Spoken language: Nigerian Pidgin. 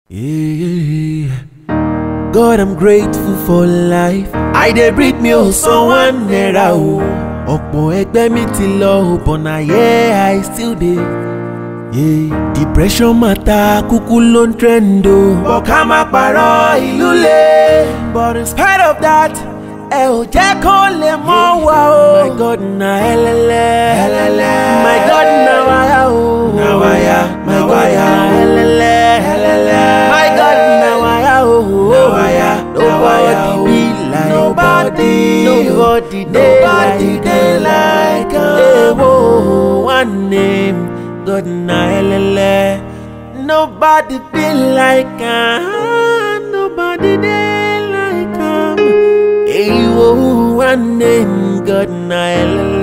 Yeah. God, I'm grateful for life. I dey breathe me o someone naira o. Ọ̀pọ̀ ẹgbẹ́ mi ti lọ o, but na here I still dey. Yeah. Depression matter kúkú ló ń trend o. But ká má parọ́ ìlú le. But in spite of that, ẹ ò jẹ́ kó lè mọ́ wa o. My God na ẹlẹ́lẹ́. ẹlẹ́lẹ́. My God na wáyà o. Na wáyà, na wáyà o. ẹlẹ́lẹ́. ẹlẹ́lẹ́. My God na wáyà o. Na wáyà, na wáyà o. Nobody be like nobody. Nobody dey like dey like am. Ewo one name, God na ẹlẹ́lẹ́. Nobody be like am. Nobody dey like am. Ewo one name, God na ẹlẹ́lẹ́.